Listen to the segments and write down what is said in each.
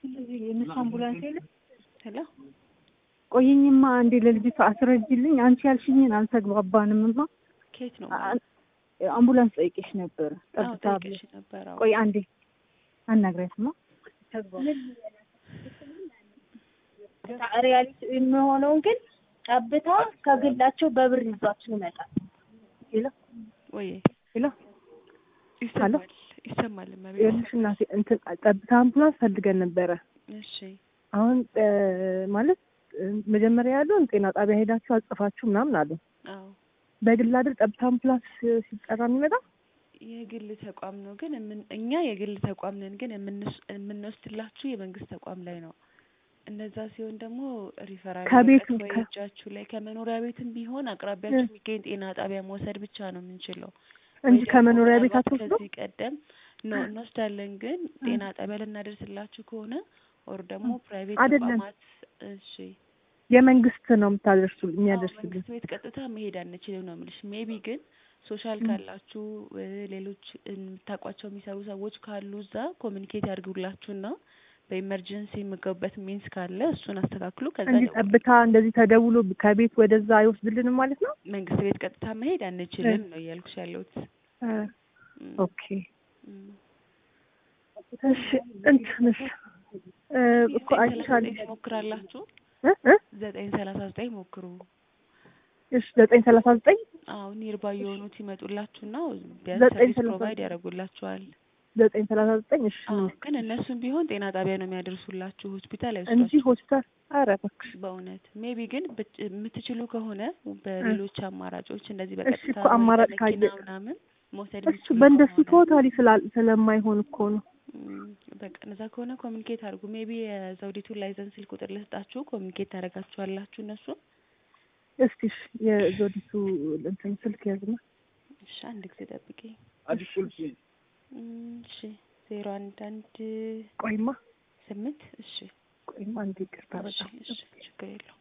የነሱ አምቡላንስ የለም። ሄሎ ቆይኝማ አንዴ ለልጅቷ አስረጅልኝ። አንቺ ያልሽኝን አልተግባባንምማ። ከየት ነው? አምቡላንስ ጠይቄሽ ነበረ። አዎ ጠብታ ጠይቄሽ ነበር። አዎ ቆይ አንዴ አናግሪያትማ። ሪያሊቲ የሚሆነውን ግን ጠብታ ከግላቸው በብር ይዟችሁ ይመጣል። ወይ ሄሎ ይሰማል ይሰማል። እመቤት ይኸውልሽ እናቴ እንትን ጠብታ አምቡላንስ ፈልገን ነበረ። እሺ አሁን እ ማለት እ መጀመሪያ ያለውን ጤና ጣቢያ ሄዳችሁ አጽፋችሁ ምናምን አሉ። አዎ በግል አይደል ጠብታ አምቡላንስ ሲጠራ የሚመጣ የግል ተቋም ነው ግን የምን- እኛ የግል ተቋም ነን ግን የምንስ- የምንወስድላችሁ የመንግስት ተቋም ላይ ነው። እንደዛ ሲሆን ደግሞ ሪፈራል ከቤቱ ወረቀት ወይ ከ- እጃችሁ ላይ ከመኖሪያ ቤትም ቢሆን አቅራቢያችሁ የሚገኝ ጤና ጣቢያ መውሰድ ብቻ ነው የምንችለው። እንጂ ወይ ደግሞ ከመኖሪያ ቤት ምናልባት አትወስዱ። ከዚህ ቀደም ነው እንወስዳለን፣ ግን ጤና ጣቢያ ልናደርስላችሁ ከሆነ ኦር ደግሞ ፕራይቬት አይደለም። ተቋማት እሺ የመንግስት ነው የምታደርሱ አዎ የሚያደርስልኝ። መንግስት ቤት ቀጥታ መሄድ አንችልም ነው የምልሽ። ሜቢ ግን ሶሻል ካላችሁ እ ሌሎች የምታውቋቸው የሚሰሩ ሰዎች ካሉ እዛ ኮሚኒኬት ያድርጉላችሁና በኢመርጀንሲ የምገቡበት ሚንስ ካለ እሱን አስተካክሉ። ከዛ እንጂ ደውሉ። ጠብታ እንደዚህ ተደውሎ ከቤት ወደዛ አይወስድልንም ማለት ነው። መንግስት ቤት ቀጥታ መሄድ አንችልም ነው እያልኩሽ ያለሁት። እ እም፣ ኦኬ እም። እሺ እንትንስ እ እኮ ዘጠኝ ሰላሳ አይቻል ዘጠኝ ትሞክራላችሁ። እ እ ዘጠኝ ሰላሳ ዘጠኝ ሞክሩ። እሺ ዘጠኝ ሰላሳ ዘጠኝ አዎ ኒርባ የሆኑት ይመጡላችሁና ቢያንስ ዘጠኝ ሰርቪስ ሰላሳ ፕሮቫይድ ያደርጉላችኋል። ዘጠኝ ሰላሳ ዘጠኝ እሺ አዎ ግን እነሱም ቢሆን ጤና ጣቢያ ነው የሚያደርሱላችሁ፣ ሆስፒታል እንጂ አይወስዷችሁ። ሆስፒታል ኧረ እባክሽ በእውነት ሜቢ ግን ብት- የምትችሉ ከሆነ በሌሎች አማራጮች እንደዚህ እሺ በቀጥታ እኮ አማራጭ ወይ ካየ በመኪና ምናምን መውሰድ እሱ የምትችሉ በእንደሱ ከሆነ ቶታሊ ስላል ስለማይሆን እኮ ነው። እም፣ በቃ እነዛ ከሆነ ኮሚኒኬት አድርጉ። ሜቢ የዘውዲቱን ላይሰንስ ስልክ ቁጥር ልስጣችሁ፣ ኮሚኒኬት ታደርጋችኋላችሁ እነሱ። እስቲ እሺ የዞዲቱ እንትን ስልክ ያዝና እሺ አንድ ጊዜ ጠብቂኝ። አዲስ ቁልፍ እም፣ እሺ ዜሮ አንድ አንድ ቆይማ ስምንት እሺ ቆይማ አንዴ ይቅርታ እሺ በጣም እሺ ችግር የለውም።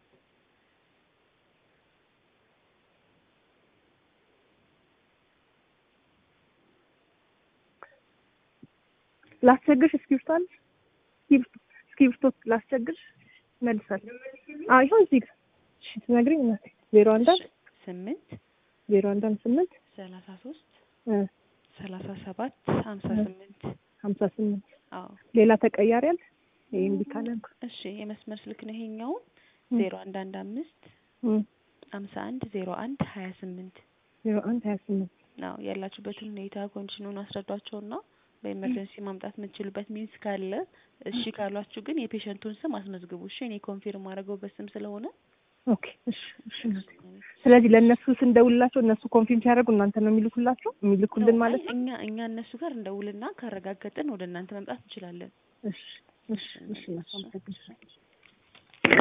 ላስቸግርሽ እስክሪብቶ አለሽ? እስክሪብቶ እስክሪብቶ ላስቸግርሽ መልሳለሁ። አዎ ይሁን እዚህ ጋር እሺ ትነግሪኝ እናቴ ዜሮ አንድ አንድ እሺ ስምንት ዜሮ አንድ አንድ ስምንት ሰላሳ ሶስት እ ሰላሳ ሰባት ሀምሳ ስምንት ሀምሳ ስምንት አዎ ሌላ ተቀያሪ አለ? ይሄ እምቢ ካለ እንኳ እሺ የመስመር ስልክ ነው ይሄኛው እ ዜሮ አንድ አንድ አምስት እ ሀምሳ አንድ ዜሮ አንድ ሀያ ስምንት ዜሮ አንድ ሀያ ስምንት ነው ያላችሁበትን ሁኔታ ኮንዲሽኑን አስረዷቸውና በኢመርጀንሲ ማምጣት የምትችሉበት ሚንስ ካለ እሺ ካሏችሁ ግን የፔሸንቱን ስም አስመዝግቡ። እሺ እኔ ኮንፊርም አድርገው በስም ስለሆነ ኦኬ እሺ እሺ እናቴ ስለዚህ ለእነሱ ስንደውልላቸው እነሱ ኮንፊርም ሲያደርጉ እናንተ ነው የሚልኩላቸው የሚልኩልን ማለት ነው። እኛ እኛ እነሱ ጋር እንደውልና ካረጋገጥን ወደ እናንተ መምጣት እንችላለን። እሺ እሺ እሺ እናቴ አመሰግናለሁ።